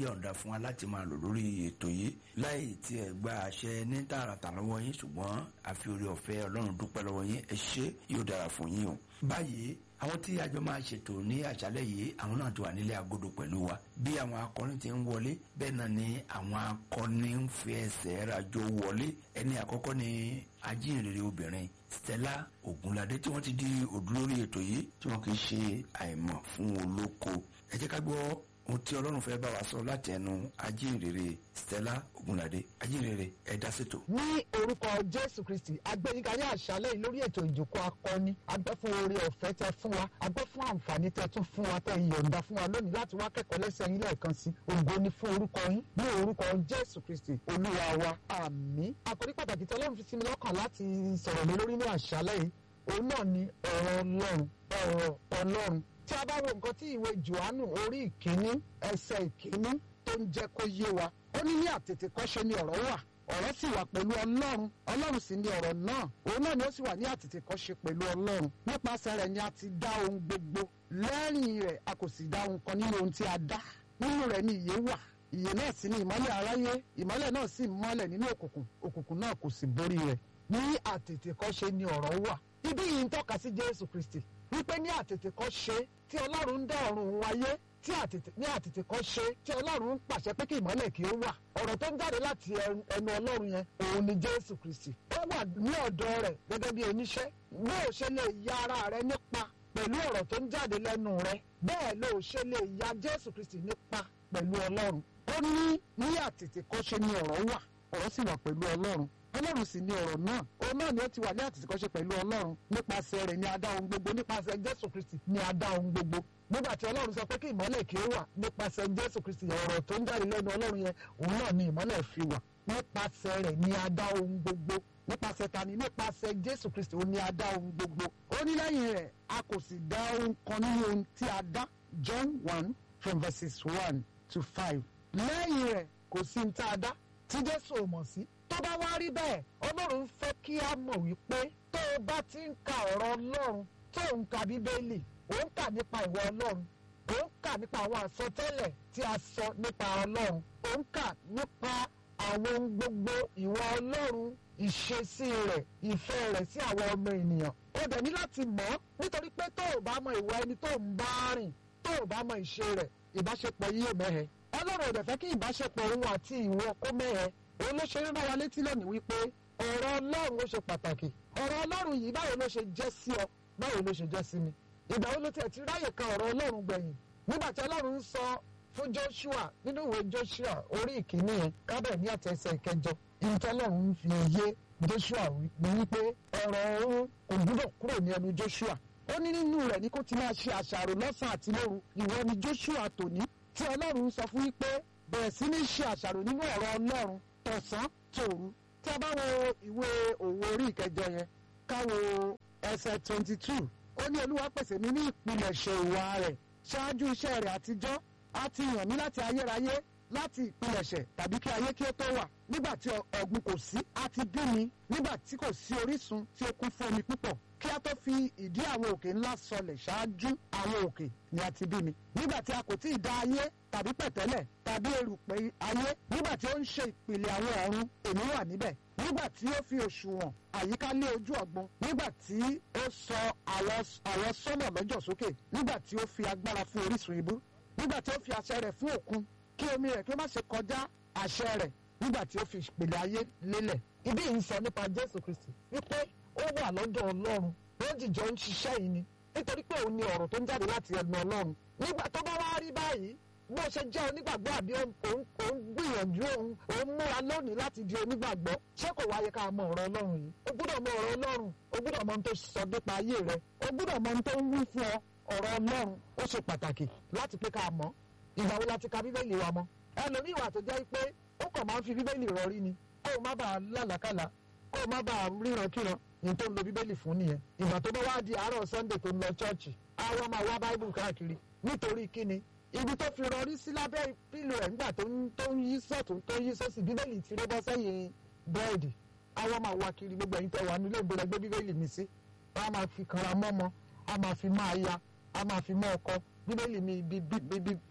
yọ̀ǹda fún wa láti máa lò lórí ètò yìí láì tí ẹ gba àṣẹ ní tààràtà lọ́wọ́ yín ṣùgbọ́n àfi orí ọ̀fẹ́ ọlọ́run dúpẹ́ lọ́wọ́ yín ẹ ṣé yóò dára fún yín o. báyìí àwọn tí àjọ máa ṣètò ní àṣálẹ́ yìí àwọn náà ti wà nílé agodo pẹ̀lú wa bí àwọn akọrin ti ń wọlé bẹ́ẹ̀ náà ni àwọn akọni ń fi ẹsẹ̀ rajò wọlé ẹni àkọ́kọ́ ni ajínrere obìnrin Stella Ogunlade tí wọ́n ti di òdúlórí ètò yìí tí wọ́n kì í ṣe àìmọ̀ fún olóko ẹ jẹ́ ká gbọ́ ohun tí ọlọ́run fẹ́ bá wa sọ láti ẹnu ajínrere Stella Ogunlade ajínrere ẹ dá sétò. ní orúkọ jésù kristi agbẹnika ní àṣálẹ́ yìí lórí ètò ìjókòó akọni agbẹ́ fún oore ọ̀fẹ́ tẹ fún wa agbẹ́ fún àǹfààní tẹ tún fún wa tẹ ìyọ̀ǹda fún wa lónìí láti wá kẹ́kọ̀ọ́ lẹ́sẹ̀ yín lẹ́ẹ̀kan sí ògo ni fún orúkọ yín ní orúkọ jésù kristi olúwa wa àmín àkòrí pàtàkì tí ọlọ́run fi sí mi lọ́kàn láti sọ̀rọ̀ lé lórí ní àṣálẹ́ yìí òun náà ni ọ̀rọ̀ ọlọ́run ọ̀rọ̀ ọlọ́run tí a bá wo nǹkan tí ìwé johannu orí ìkíní ẹsẹ̀ ìkíní tó ń jẹ́ kó yé wa ó ní ní àtètèkọ́ṣe ni ọ̀rọ̀ wà ọ̀rọ̀ sì wà pẹ̀lú ọlọ́run ọlọ́run sì ni ọ̀rọ̀ náà òun náà ni ó sì wà ní àtètèkọ́ṣe pẹ̀lú ọlọ́run nípasẹ̀ rẹ̀ ni a ti dá ohun gbogbo lẹ́yìn rẹ̀ a kò sì dá ohun kan nínú ohun tí a dá nínú rẹ̀ ni ìyè wà ìyè náà sì ni ìmọ́lẹ̀ aráyé ìmọ́lẹ̀ náà sì mọ́lẹ̀ nínú òkùnkùn òkùnkùn náà kò sì borí rẹ̀ ní àtètèkọ́ṣe ni ọ̀rọ̀ wà ibi yìí ń tọ́ka sí jésù kristi wípé ní àtètèkọ́ṣe tí ọlọ́run ń dá ọ̀run òun ayé tí àtètè ní àtètèkọ́ṣe tí ọlọ́run ń pàṣẹ pé kí ìmọ́lẹ̀ kí ó wà ọ̀rọ̀ tó ń jáde láti ẹnu ọlọ́run yẹn òun ni jésù kristi ó wà ní ọ̀dọ̀ rẹ̀ gẹ́gẹ́ bí oníṣẹ́ bó o ṣe lè ya ara rẹ nípa pẹ̀lú ọ̀rọ̀ tó ń jáde lẹ́nu rẹ bẹ́ẹ̀ ló o ṣe lè ya jésù kristi nípa pẹ̀lú ọlọ́run ó ní ní àtètèkọ́ṣe ni ọ̀rọ̀ wà ọ̀rọ̀ sì wà pẹ̀lú ọlọ́run ọlọ́run sì ni ọ̀rọ̀ náà òun náà ni ó ti wà ní àtìsíkọ́ṣe pẹ̀lú ọlọ́run nípasẹ̀ rẹ̀ ni a dá ohun gbogbo nípasẹ̀ jésù kristi ni a dá ohun gbogbo nígbà tí ọlọ́run sọ pé kí ìmọ́lẹ̀ kí ó wà nípasẹ̀ jésù kristi ọ̀rọ̀ tó ń jáde lẹ́nu ọlọ́run yẹn òun náà ni ìmọ́lẹ̀ fi wà nípasẹ̀ rẹ̀ ni a dá ohun gbogbo nípasẹ̀ tani nípasẹ̀ jésù kristi òun ni a dá ohun gbogbo ó ní lẹ́yìn rẹ̀ a kò sì dá ohun kan nínú ohun tí a dá john one from verses one to five lẹ́yìn rẹ̀ kò sí ní tá a dá tí jésù ò mọ̀ sí tó bá wá rí bẹ́ẹ̀ ọlọ́run fẹ́ kí a mọ̀ wípé tó o bá ti ń ka ọ̀rọ̀ ọlọ́run tó ń ka bíbélì ò ń kà nípa ìwọ ọlọ́run ò ń kà nípa àwọn àsọtẹ́lẹ̀ tí a sọ nípa ọlọ́run ò ń kà nípa àwọn ohun gbogbo ìwọ ọlọ́run ìṣesí rẹ̀ ìfẹ́ rẹ̀ sí àwọn ọmọ ènìyàn ó dẹ̀ ní láti mọ̀ ọ́ nítorí pé tó o bá mọ ìwọ ẹni tó ń bá rìn tó o bá mọ ìṣe rẹ̀ ìbáṣepọ̀ yìí ò mẹ́hẹ ọlọ́run ò dẹ̀ fẹ́ kí ìbáṣepọ̀ òun àti ìwọ kó mẹ́hẹ òun ló ṣe rán wa létí lónìí wípé ọ̀rọ̀ ọlọ́run ó ṣe pàtàkì ọ̀rọ̀ ọlọ́run yìí báwo ló ṣe jẹ́ sí ọ báwo ló ṣe jẹ́ sí mi ìgbà wo ló tiẹ̀ ti ráyè ka ọ̀rọ̀ ọlọ́run gbẹ̀yìn nígbà tí ọlọ́run ń sọ fún Joshua nínú ìwé Joshua orí ìkíní yẹn kábẹ̀ ní àtẹ̀sẹ̀ ìkẹjọ ìtọ́ ọlọ́run ń fi yé Joshua ní wípé ọ̀rọ̀ òun kò gbúdọ̀ kúrò ní ẹnu Joshua ó ní nínú rẹ̀ ní kó ti máa ṣe àṣàrò lọ́sàn àti lóru ìwọ ni Joshua tòní tí ọlọ́run sọ fún wípé bẹ̀rẹ̀ sí ní ṣe àṣàrò nínú ọ̀rọ̀ ọlọ́run tọ̀sán tòru tí a bá wo ìwé òwò orí ìkẹjọ yẹn ká wo ẹsẹ̀ twenty two ó ní olúwa pèsè mi ní ìpilẹ̀ṣẹ̀ ìwà rẹ̀ ṣáájú iṣẹ́ rẹ̀ àtijọ́ á ti yàn mí láti ayérayé láti ìpilẹ̀ṣẹ̀ tàbí kí ayé kí ó tó wà nígbà tí ọ̀gbun kò sí á ti bí mi nígbà tí kò sí orísun tí ó kún fún omi púpọ̀ kí a tó fi ìdí àwọn òkè ńlá sọlẹ̀ ṣáájú àwọn òkè ni a ti bí mi nígbà tí a kò tí ì dá ayé tàbí pẹ̀tẹ́lẹ̀ tàbí erùpẹ̀ ayé nígbà tí ó ń ṣe ìpìlẹ̀ àwọn ọ̀run èmi wà níbẹ̀ nígbà tí ó fi òṣùwọ̀n àyíká lé ojú ọ̀gbun nígbà tí ó sọ àwọn sọ́nà lọ́jọ́ sókè nígbà tí ó fi agbára fún orísun ibú nígbà tí ó fi àṣẹ rẹ̀ fún òkun kí omi rẹ̀ kí ó má ṣe kọjá àṣẹ rẹ̀ nígbà tí ó fi ìpìlẹ̀ ayé lélẹ̀ ibi yìí ń sọ nípa Jésù Kristi wípé ó wà lọ́dọ̀ Ọlọ́run ó jìjọ ń ṣiṣẹ́ yìí ni nítorí pé òun ni ọ̀rọ̀ tó ń jáde láti ẹnu Ọlọ́run nígbà tó bá wá rí báyìí bó ṣe jẹ́ onígbàgbọ́ àbí òun gbìyànjú òun òun múra lónìí láti di onígbàgbọ́ ṣé kò wáyé ká mọ ọ̀rọ̀ Ọlọ́run yìí o gbúdọ̀ mọ ọ̀rọ̀ Ọlọ́run o gbúdọ̀ mọ ohun tó sọ nípa ayé rẹ o gbúdọ̀ mọ ohun tó ń wí fún ọ ọ̀rọ̀ Ọlọ́run ó ṣe pàtàkì láti pé ká mọ̀ ìgbà wo la ti ka Bíbélì wa mọ́ ẹlòmíì wà tó jẹ́ pé ó kàn máa ń fi Bíbélì rọrí ni kó o má bàa lálàkàlà kó o má bàa ríran kíran ní tó ń lo Bíbélì fún nìyẹn ìgbà tó bá wá di àárọ̀ Sunday tó ń lọ chọ́ọ̀chì àwa máa wá Bible káàkiri nítorí kíni ibi tó fi rọrí sí lábẹ́ pílò ẹ̀ nígbà tó ń yí sọ̀tún tó ń yí sọ́sì bíbélì ti rẹ́ bọ́ sẹ́yìn búrẹ́dì àwọn máa wá kiri gbogbo ẹ̀yin tẹ́ wà nílé ìgbéra gbé bíbélì mi sí a máa fi kanra mọ́mọ́ a máa fi máa ya a máa fi mọ́ ọkọ bíbélì mi ibi ibi very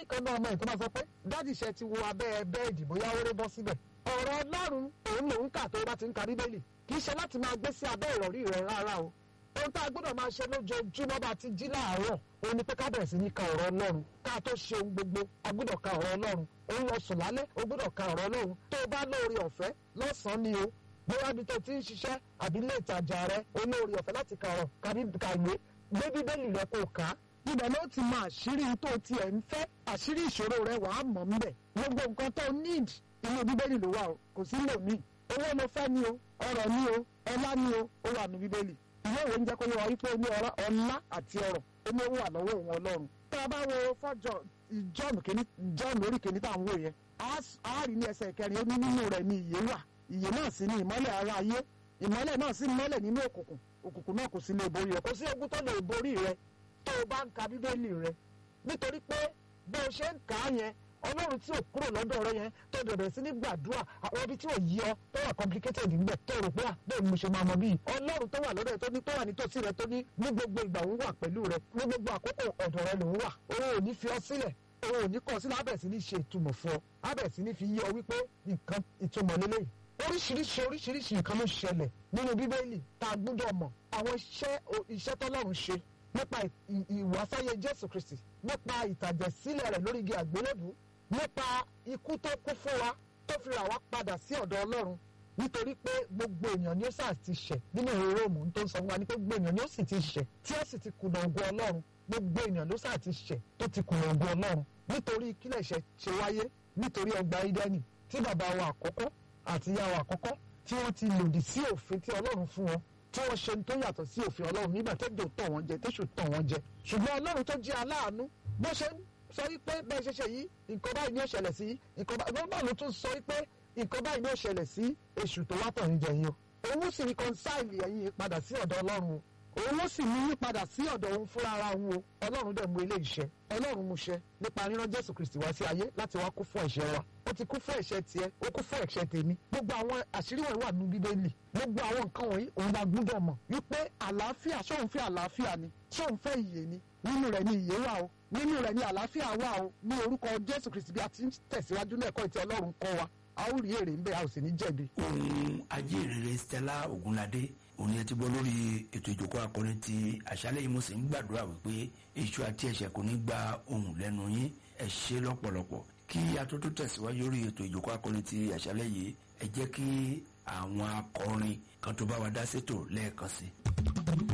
kan náà ọmọ ẹ̀ tó máa sọ pé dáàdì ṣe ti wo abẹ́ bẹ́ẹ̀dì bóyá ó ré bọ́ síbẹ̀ ọ̀rọ̀ ọlọ́run òun lòun kà tó bá ti ń ka bíbélì kì í ṣe láti máa gbé sí abẹ́ ìrọ̀rí rẹ̀ rárá o ohun tá a gbọ́dọ̀ máa ṣe lójoojúmọ́ bá ti jí láàárọ̀ òun ni pé ká bẹ̀rẹ̀ sí ní ka ọ̀rọ̀ ọlọ́run ká tó ṣe ohun gbogbo a gbọ́dọ̀ ka ọ̀rọ̀ ọlọ́run òun lọ sùn lálẹ́ o gbọ́dọ̀ ka ọ̀rọ̀ ọlọ́run tó o bá lóore ọ̀fẹ́ lọ́sàn-án ni o bóyá ibi tó ti ń ṣiṣẹ́ àbí ilé ìtajà rẹ olóore ọ̀fẹ́ láti ka ọ̀rọ̀ kàbí kàwé gbé bíbélì rẹ kó o kà á ibẹ̀ ló ti mọ àṣírí tó tiẹ̀ ń fẹ́ àṣírí ìṣòro rẹ wàá mọ̀ ń bẹ̀ gbogbo nǹkan tó need inú bíbélì ló wà o kò sí lò míì owó ló fẹ́ ni o ọrọ̀ ni o ọlá ni o ó wà ní bíbélì ìwé ìwé ń jẹ́ kó yẹ wá wípé ní ọlá àti ọrọ̀ ó ní owó wà lọ́wọ́ òun ọlọ́run tá a bá wo fọ́jọ́ john kìíní john orí kìíní tá à ń wò yẹn a rí ní ẹsẹ̀ kẹrin ó ní nínú rẹ̀ ní ìyè wà ìyè náà sì ní ìmọ́lẹ̀ ara ayé ìmọ́lẹ̀ náà sì mọ́lẹ̀ nínú òkùnkùn òkùnkùn náà kò sí lè borí rẹ̀ kò sí ogun tó lè borí rẹ̀ tó o bá ń ka bíbélì rẹ̀ nítorí pé bó o ṣe ń kà á yẹn ọlọ́run tí ò kúrò lọ́dọ̀ rẹ yẹn tó bẹ̀rẹ̀ sí ní gbàdúrà àwọn ibi tí ò yí ọ tó wà complicated níbẹ̀ tó rò pé à bẹ́ẹ̀ ni mo ṣe máa mọ bíi ọlọ́run tó wà lọ́dọ̀ rẹ tó ní tó wà nítòsí rẹ tó ní ní gbogbo ìgbà òun wà pẹ̀lú rẹ ní gbogbo àkókò ọ̀dọ̀ rẹ lòun wà òun ò ní fi ọ sílẹ̀ òun ò ní kọ̀ sílẹ̀ abẹ̀ sí ní ṣe ìtumọ̀ fún ọ abẹ̀ sí ní fi yí ọ wípé nǹkan ìtumọ̀ lélẹ́yìí oríṣiríṣi oríṣiríṣi nǹkan ló ṣẹlẹ̀ nínú bíbélì tá a gbọ́dọ̀ mọ̀ àwọn iṣẹ́ iṣẹ́ tọ́lọ́run ṣe nípa ìwàsáyé jésù kristi nípa ìtàjẹ̀sílẹ̀ rẹ̀ lórí igi àgbélébùú nípa ikú tó kú fún wa tó fi rà wá padà sí ọ̀dọ̀ ọlọ́run nítorí pé gbogbo èèyàn ni ó sà ti ṣẹ̀ nínú ìwé róòmù tó ń sọ fún wa ni pé gbogbo èèyàn ni ó sì ti ṣẹ̀ tí ó sì ti kùnà ògo ọlọ́run gbogbo èèyàn ló sà ti ṣẹ̀ tó ti kùnà ògo ọlọ́run nítorí kílẹ̀ ṣe ṣe wáyé nítorí ọgbà ídẹ́nì tí bàbá wa àkọ́kọ́ àti ìyá wa àkọ́kọ́ tí wọ́n ti lòdì sí òfin tí ọlọ́run fún wọn tí wọ́n ṣe tó yàtọ̀ sí òfin ọlọ́run nígbà tẹ́jọ́ tọ̀ wọ́n jẹ tẹ́sù tọ̀ wọ́n jẹ ṣùgbọ́n ọlọ́run tó jẹ́ aláàánú bó ṣe ń sọ wípé bẹ́ẹ̀ ṣe ṣe yìí nǹkan báyìí ni ó ṣẹlẹ̀ sí nǹkan báyìí báwo ló tún sọ wípé nǹkan báyìí ni ó ṣẹlẹ̀ sí èṣù tó wá tọ̀yìn jẹ yín o òun sì reconcile ẹ̀yin padà sí ọ̀dọ̀ ọlọ́run o òun sì mú yín padà sí ọ̀dọ̀ òun fúnra ara òun o ọlọ́run dẹ̀ mú ilé iṣẹ́ ọlọ́run mú ṣẹ nípa rírán jésù kristi wá sí ayé láti wá kú fún ẹ̀ṣẹ̀ wa ó ti kú fún ẹ̀ṣẹ̀ tiẹ̀ ó kú fún ẹ̀ṣẹ̀ tèmi gbogbo àwọn àṣírí wọ̀nyí wà nínú bíbélì gbogbo àwọn nǹkan wọ̀nyí òun la gbúdọ̀ mọ̀ wípé àlàáfíà ṣóun fẹ́ àlàáfíà ni ṣóun fẹ́ ìyè ni nínú rẹ̀ ni ìyè wà o nínú rẹ̀ ni àlàáfíà wà o ní orúkọ jésù kristi bí a ti ń tẹ̀síwájú náà ẹ̀kọ́ ìtì ọlọ́run kọ́ wa a ó rí èrè ń bẹ a ò sì ní jẹ̀bi. ohun ajínrere stella ogunlade òun yẹn ti gbọ́ lórí ètò ìjókòó akọni ti àṣálẹ́ yìí mo sì ń gbàdúrà wípé èṣù àti ẹ̀ṣẹ̀ kò ní gba ohùn lẹ́nu yín ẹ ṣé lọ́pọ̀lọpọ̀ kí atótó tẹ̀síwájú lórí ètò ìjókòó akọni ti àṣálẹ́ yìí ẹ jẹ́ kí àwọn akọrin kan tó bá wa dá sétò lẹ́ẹ̀kan sí i.